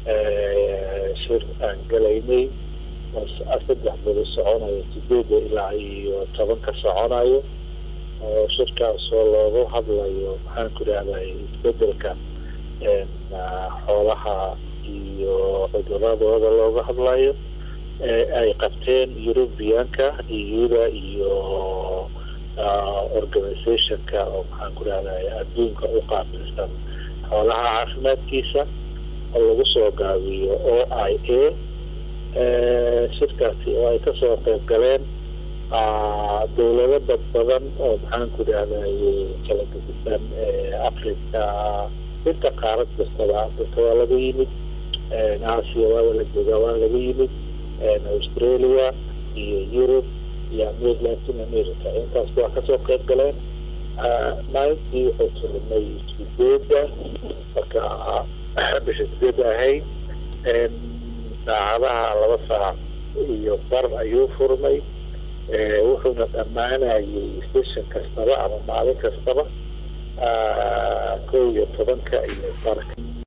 shir aan galaynay saddex beri soconayo sideeda ilaa iyo tobanka soconayo oo shirkaasoo loogu hadlayo maxaan ku idhahday isbedelka xoolaha iyo cuduradooda looga hadlayo ay qabteen eurubianka iyuda iyo organizationka oo maxaan ku idhahday adduunka u qaabilsan xoolaha caafimaadkiisa oo lagu soo gaabiyo o i a shirkaasi oo ay kasoo qayb galeen dowlado dad badan oo maxaan ku idhahday kala gedisan africa inta qaarad kastaba africa waa laga yimid asia waaba la joogaa waa laga yimid australia iyo europe iyo latin america intaas waa kasoo qayb galeen maalintii wuxuu turmay sideeda marka bisha sideeda ahayd saacadaha laba saac iyo bar ayuu furmay wuxuuna dhammaanayay station kastaba ama maalin kastaba kow iyo tobanka iyo barka